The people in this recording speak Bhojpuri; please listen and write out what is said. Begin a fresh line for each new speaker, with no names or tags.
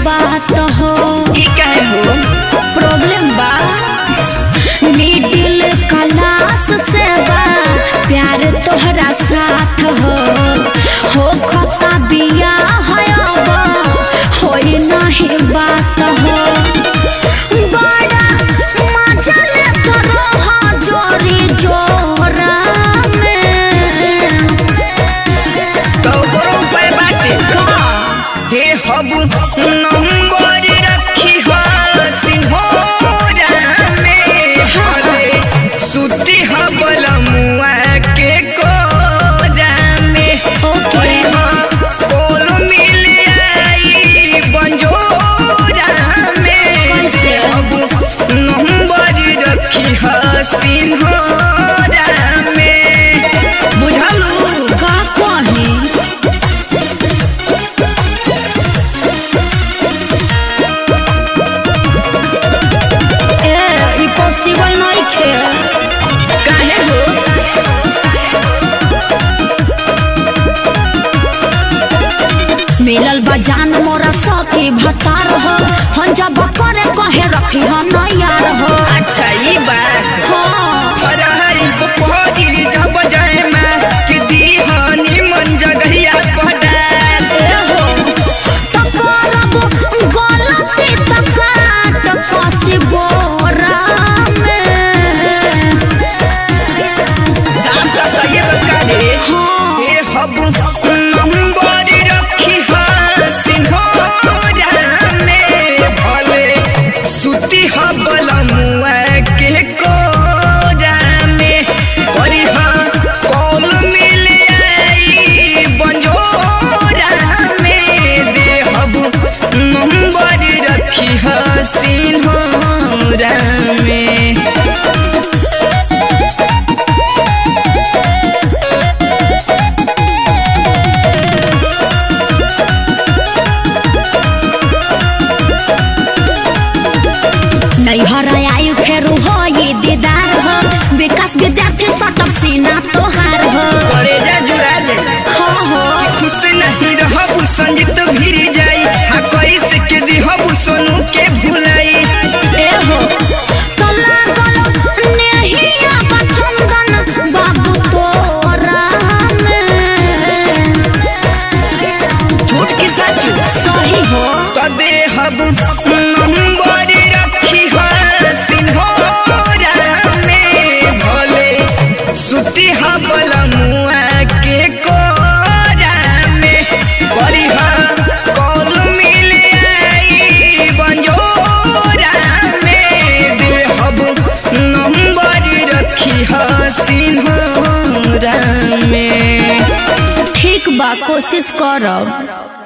बात हो
ई काहे हो
प्रॉब्लम बा मिडिल क्लास से बा प्यार तोहरा साथ हो हो खता बिया है अब होई नहीं बात हो बड़ा मजा लेत रह जोरी जोरा में
तो करो उपाय बाटे
का
दे हबु नंबर रखी हा सिंहोरा में हले सुती हबल मुआ के कोरा में
ओके।
अरे हाँ, कोल मिल आई बंजोरा में
कैसे?
हबु नंबर रखी हा सिंहोरा में बुझलू
का कही ए ई पॉसिबल नहीं खे
काहे हो
मिलल बा जान मोरा सखी भतार हो हम जब करे कहे रखी हम यार हो
अच्छा ई बात
हाँ
अरे को कोई जब जाए मैं कि दीहानी मन जगहिया पड़ा
ए हो तो करब गलती तो काट कसी बोरा में
शाम का सही बता दे
हाँ
ए हब नंबर रखी हा सिंहोरा में भले सुती हबल मुआ के कोरा में परी हाँ कॉल मिल आई बंजोरा में दे हब नंबर रखी हा सिंहोरा में
नैहर आयु फेरू हो ये दीदार हो विकास विद्यार्थी सटक सीना तोहार हो
करे जा जुड़ा जाए
हो हो
खुश नहीं रहबू संजीत भिरी जाई हा कैसे के दिहबू सोनू के भुलाई
ए हो तो लागल नेहिया बचंदन बाबू तोरा में
झूठ की सच
सही हो
तो देहब नंबर रखी हा सिंहोरा में भले सुती हा मुआ के कोरा में परी हा कॉल मिल आई बंजोरा में देहब नंबर रखी हा सिंहोरा में
ठीक बा कोशिश करब